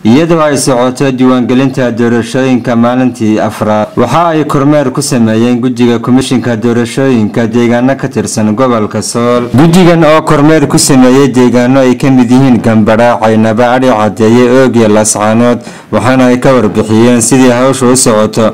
iyadoo ay socoto diiwaangelinta doorashooyinka maalintii afraad waxa ay kormeer ku sameeyeen guddiga komishinka doorashooyinka deegaano ka tirsan gobolka sool guddigan oo kormeer ku sameeyey deegaano ay ka mid yihiin gambadha caynaba adhi cadeeye oog iyo lascaanood waxaana ay ka warbixiyeen sidii hawsha u socoto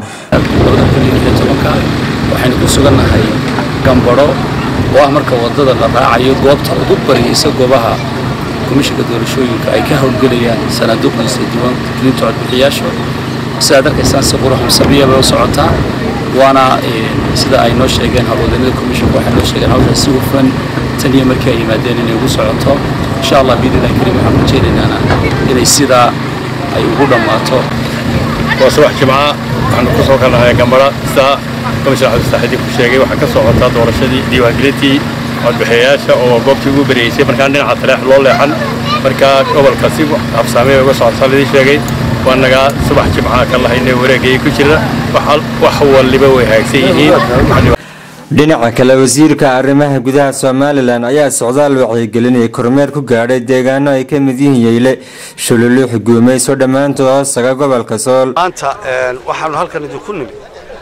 waxaynu ku sugannahay gambadho oo ah marka wadada la raacayo goobta ugu bariyeysa goobaha komishinka doorashooyinka ay ka howlgelayaan sanaaduuqdiisa diiwaangelinta codbixiyaasha sidaad arkaysaan si quruxun sabiya bay u socotaa waana sida ay noo sheegeen howlwadanada komishinka waxay noo sheegeen hawshaa si hufan tan iyo markii ay yimaadeen inay ugu socoto insha allah biidnillahi kariim waxaan rajaynaynaa inay sidaa ay ugu dhammaato waa subax jimca waxaanu ku soo kalnahay gambadha sida komishin cabdisaxidi ku sheegay waxaa ka socotaa doorashadii diiwaangelintii codbixiyayaasha oo goobtii ugu bareeysay markaan dhinaca taleex loo leexan markaa gobolka si habsaamey uga socota lidii sheegay waa nagaa subax jimcaha ka lahaynay wareegayay ku jira wax waliba way hagaagsan yihiin dhinaca kale wasiirka arrimaha gudaha somalilan ayaa socdaal wacyigelinaya kormeer ku gaadhay deegaano ay ka mid yihiin yeyle shululuux guumayso dhammaantood hoostaga gobolka sool maanta waxaanu halkan idinku nimid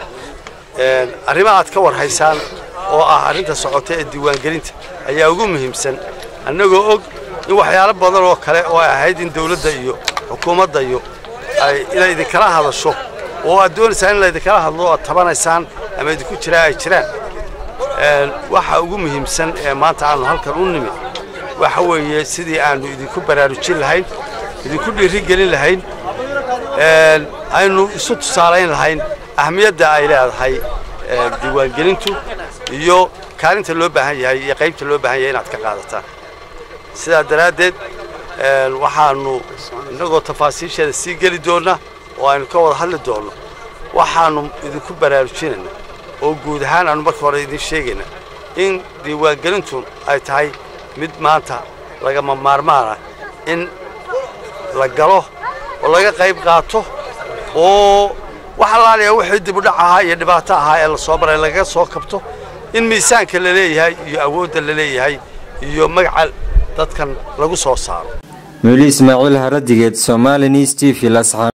arrimo aad ka warhaysaan oo ah arrinta socota ee diiwaangelinta ayaa ugu muhiimsan annagoo og in waxyaalo badan oo kale oo ay ahayd in dawladda iyo xukuumadda iyo inay idinkala hadasho oo aad doonaysaan in laydinkala hadlo oo aad tabanaysaan ama idinku jiraa ay jiraan waxa ugu muhiimsan ee maanta aanu halkan u nimid waxa weeye sidii aanu idinku baraarujin lahayn idinku dhiirigelin lahayn aynu isu tusaalayn lahayn ahmiyadda ay leedahay diiwaangelintu iyo kaalinta loo baahan yahay iyo qaybta loo baahan yahay inaad ka qaadataan sidaa daraaddeed waxaanu innagoo tafaasiisheeda sii geli doonna oo aynu ka wada hadli doonno waxaanu idinku baraarujinayna oo guud ahaan aanu marka hore idin sheegayna in diiwaangelintu ay tahay mid maanta lagama maarmaana in la galo oo laga qayb qaato oo wax allaaliya wixii dibudhac ahaa iyo dhibaato ahaa ee la soo baray lagaga soo kabto in miisaanka la leeyahay iyo awoodda la leeyahay iyo magaca dadkan lagu soo saaro muli ismaaciil haradigeed somali news t v